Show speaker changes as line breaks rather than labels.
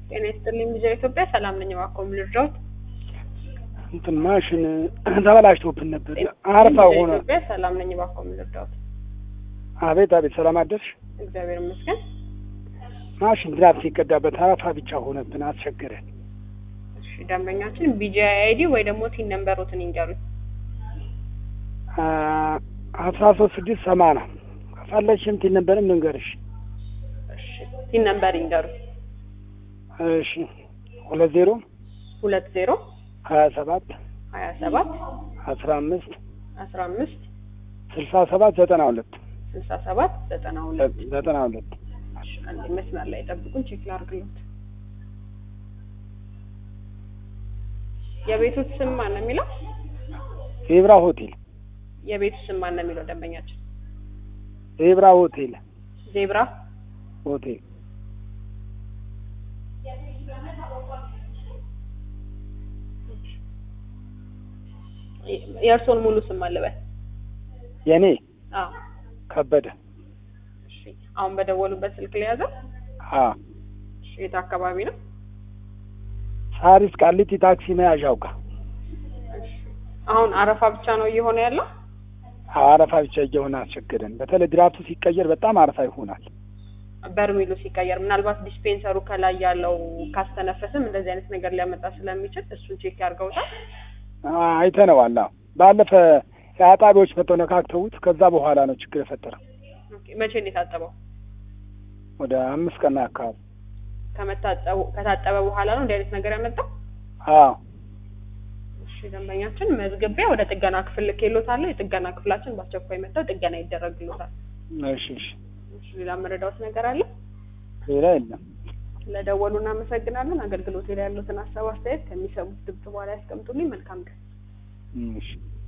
ጤና ይስጥልኝ ልጅ ኢትዮጵያ ሰላም ነኝ። እባክዎ ምን ልርዳዎት?
እንትን ማሽን ተበላሽቶብን ነበር። አረፋ ሆነ።
ኢትዮጵያ ሰላም ነኝ። እባክዎ ምን ልርዳዎት?
አቤት አቤት፣ ሰላም አደርሽ?
እግዚአብሔር ይመስገን።
ማሽን ድራፍት ሲቀዳበት አረፋ ብቻ ሆነብን፣ አስቸገረን።
እሺ ደንበኛችን ቢጂአይ አይዲ ወይ ደግሞ ቲን ነምበሮትን ይንገሩኝ።
አስራ ሶስት ስድስት ሰማንያ ከፈለግሽም ቲን ነበርም ልንገርሽ።
እሺ ቲን ነምበር ይንገሩኝ።
እሺ ሁለት ዜሮ
ሁለት ዜሮ
ሀያ ሰባት
ሀያ ሰባት
አስራ አምስት
አስራ አምስት
ስልሳ ሰባት ዘጠና ሁለት
ስልሳ ሰባት ዘጠና ሁለት
ዘጠና ሁለት
እሺ አንዴ መስመር ላይ ጠብቁን፣ ቼክ ላድርግሎት። የቤቱ ስም ማን ነው የሚለው?
ዜብራ ሆቴል
የቤቱ ስም ማን ነው የሚለው ደንበኛችን?
ዜብራ ሆቴል
ዜብራ
ሆቴል
የእርስዎን ሙሉ ስም አለበት?
የኔ
አዎ
ከበደ
እሺ አሁን በደወሉበት ስልክ ሊያዘው?
አ
እሺ የት አካባቢ ነው?
ሳሪስ ቃሊቲ ታክሲ መያዣው ጋር
እሺ አሁን አረፋ ብቻ ነው እየሆነ ያለው?
አረፋ ብቻ እየሆነ አስቸገረን። በተለይ ድራፍቱ ሲቀየር በጣም አረፋ ይሆናል።
በርሜሉ ሲቀየር ምናልባት ዲስፔንሰሩ ከላይ ያለው ካስተነፈስም እንደዚህ አይነት ነገር ሊያመጣ ስለሚችል እሱን ቼክ ያድርገውታል።
አ- አይተነዋል። አዎ ባለፈ የአጣቢዎች መጥተው ነካክተውት ከዛ በኋላ ነው ችግር የፈጠረው።
ኦኬ መቼ ነው የታጠበው?
ወደ አምስት ቀን አካባቢ
ከመታጠቡ ከታጠበ በኋላ ነው እንዲህ አይነት ነገር ያመጣው?
አዎ
እሺ ደንበኛችን መዝግቤ ወደ ጥገና ክፍል ልኬሎታለሁ። የጥገና ክፍላችን በአስቸኳይ መጥተው ጥገና ይደረግሎታል።
እሺ እሺ
እሺ ሌላ መረዳዎት ነገር አለ?
ሌላ የለም።
ስለደወሉ እናመሰግናለን። አገልግሎት ላይ ያሉትን ሀሳብ አስተያየት ከሚሰሙት ድምጽ በኋላ ያስቀምጡልኝ። መልካም ቀን።
እሺ